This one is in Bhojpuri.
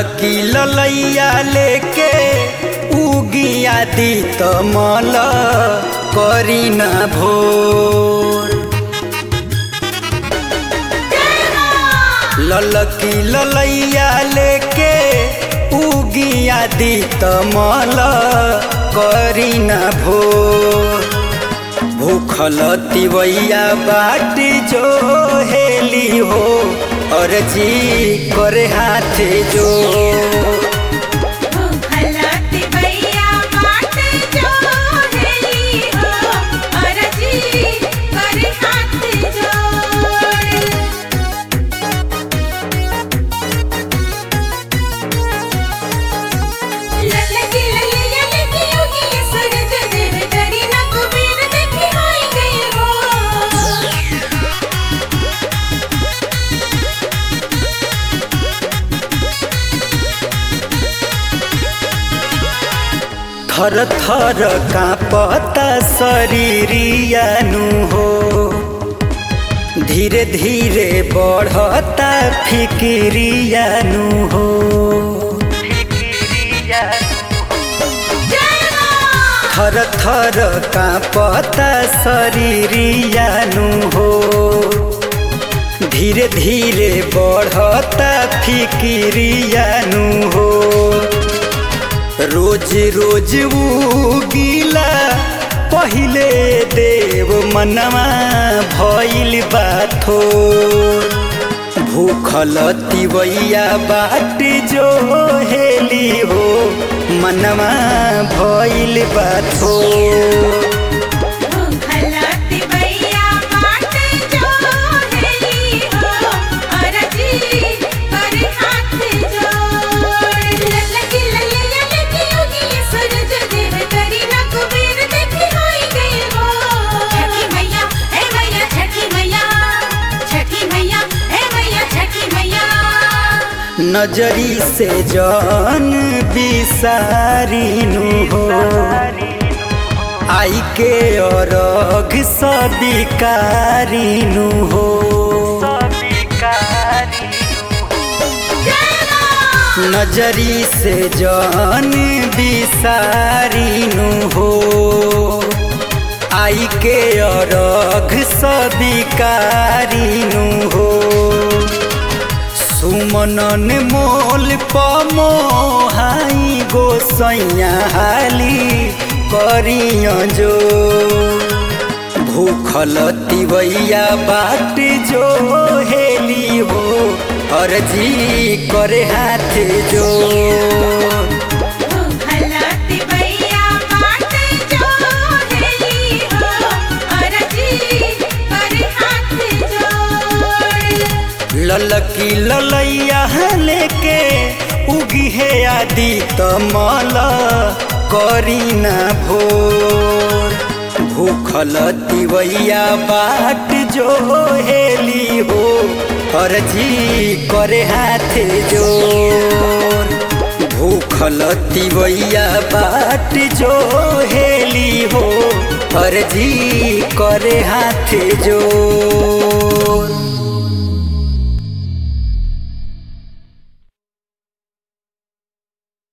ललकी ललैया लेके उगिया दी तमल करी न भोर ललकी ललैया लेके उगिया दी तमल करी न भोर भूखल तिवैया बाट जो हेली हो अर्जी करे हाथ जो भूखलती भैया बाट जो हेली हो अरजी कर हाथ जोड़ ललकी ललैया लेके उगी सूरज देव करी ना कुबेर देखी होई गई हो थर थर कांपता शरीरियानु हो धीरे धीरे बढ़ता फिकिरियानु हो थर थर कांपता शरीरियानु हो धीरे धीरे बढ़ता फिकिरियानु हो रोज रोज उगिला पहिले देव मनवा भइल बाथो भूखल तिवैया बाट जो हेली हो मनवा भइल बाथो भूखलती भैया बाट जो हेली हो अरजी कर हाथ जोड़ ललकी ललैया लेके उगी सूरज देव करी ना कुबेर देखी होई गई हो छठी मैया हे मैया छठी मैया छठी मैया हे मैया छठी मैया नजरी से जान बिसारिनु हो आई के अरघ सबिकारिनु हो नजरी से जान बिसारिनु हो आई के अरघ सबिकारिनु हो सुमनन मोल पमोहाई गोसैया हाली करिय जो भूखल तिवैया बाट जो हेली हो अर्जी करे हाथ जो भूखलती भैया बाट जो हेली हो अरजी कर हाथ जोड़ ललकी ललैया लेके उगी है आदि तमल करी न भोर भूखल तिवैया बाट जो हेली हो अर्जी करे हाथ जोर भूखल तिवैया बाट जो हेली हो अर्जी करे हाथ जोर